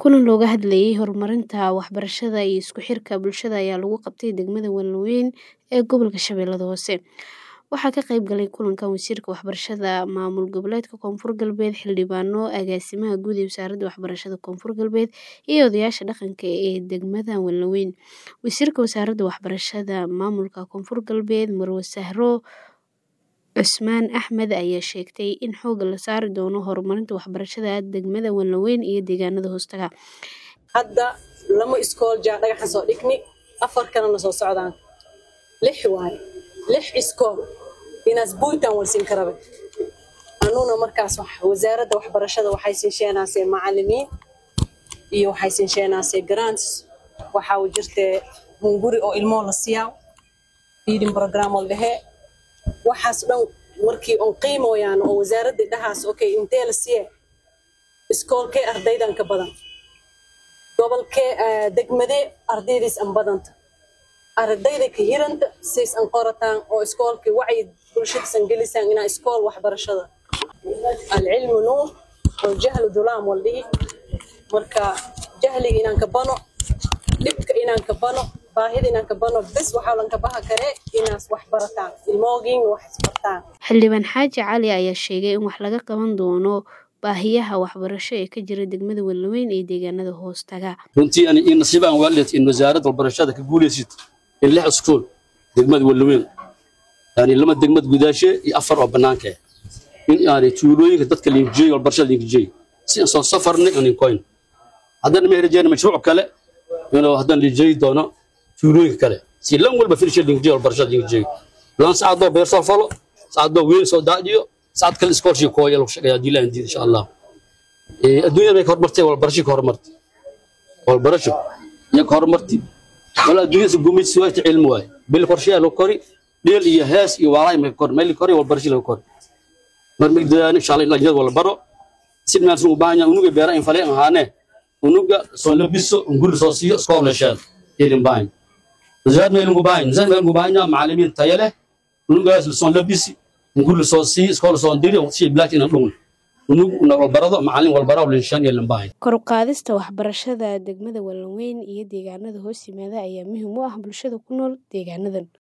Kulan looga hadlayay horumarinta waxbarashada iyo isku xirka bulshada ayaa lagu qabtay degmada Wallaweyn ee gobolka Shabeellaha Hoose. Waxaa ka qayb galay kulankan Wasiirka Waxbarashada Maamul Goboleedka Koonfur Galbeed, xildhibaano, agaasimaha guud ee Wasaaradda Waxbarashada Koonfur Galbeed, iyo odayaasha dhaqanka ee degmada Wallaweyn. Wasiirka Wasaaradda Waxbarashada Maamulka Koonfur Galbeed, Marwo Sahro Cusmaan Axmed ayaa sheegtay in xoogga la saari doono horumarinta waxbarashada degmada Wallaweyn iyo deegaanada hoostaga. hadda lama iskool jaa dhagaxan soo dhigni afar kalena soo socdaan lix waaye lix iskool inaas buuntan walsin karabe anuna markaas wax- wasaaradda waxbarashada waxay siinsheenaasee macalimiin iyo waxay siinsheenaasee grants waxaa u jirtee hunguri oo ilmoo la siyaa feeding program oo dhehe waxaas dhan markii on qiimoyaan oo wasaaradda dhahaas okay intee la siye iskoolkee ardaydan ka badan gobolkee eh, degmadee ardaydiis an badanta ardayda ka hiranta says an qorataan oo iskoolkii wacyi bulshadiisan gelisaan inaa iskool waxbarashada alcilmu nuur waljahlu dulaam waldhihi marka jahliga inaan ka bano dhibka inaan ka bano baahida inaan ka bano bes waxaa lan ka baha karee inaas wax barataan ilmoogiin wax isbartaan Xildhibaan Xaaji Cali ayaa sheegay in wax laga qaban doono baahiyaha waxbarasho ee ka jira degmada Wallaweyn iyo deegaanada hoostaga. runtii ani in nasiib aan waalid in wasaaradda waxbarashada ka guulaysid in lix iskool degmada Wallaweyn yani lama degmad gudaashe iyo afar oo banaanka ah. in yani tuulooyinka dadka liinjiyey waxbarashada liinjiyey si aan soo safarnay aan inkoyn haddana ma hirajeen mashruuc kale inuu haddana liinjiyey doono tuulooyinka kale si lan walba firshe liinjiyey waxbarashada liinjiyey lan saacadoo beer soo falo saacadoo wiil soo daadiyo saacad kale iskoolshii kooya lagu shaqeeyaa haddii ilaahay diido insha allah Eh, adduunyada bay ka horumartay walbarasho ka horumartay walbarasho iyo ka horumartay wala adduunyada gumaysi waa cilmi waay bil qorsheya loo kori dheel iyo hees iyo walaay ma kor meel kori walbarasho loo kori mar mid dadaan insha Allah ilaa wala baro si meel soo baahanya unuga beera in faleen ahaane unuga soo labiso unguri soo siiyo iskool leeshaan ilin baahin zaad meel ugu baahin zaad meel ugu baahanya macallimiin tayo leh unugaas soo labisi unguri soo siiyo iskool soo diri si black in dhun unug una walbarado macallin walbaro leeshaan ilin baahin Kor u qaadista waxbarashada degmada Wallaweyn iyo deegaanada hoos yimaada ayaa muhiim u ah bulshada ku nool deegaanadan.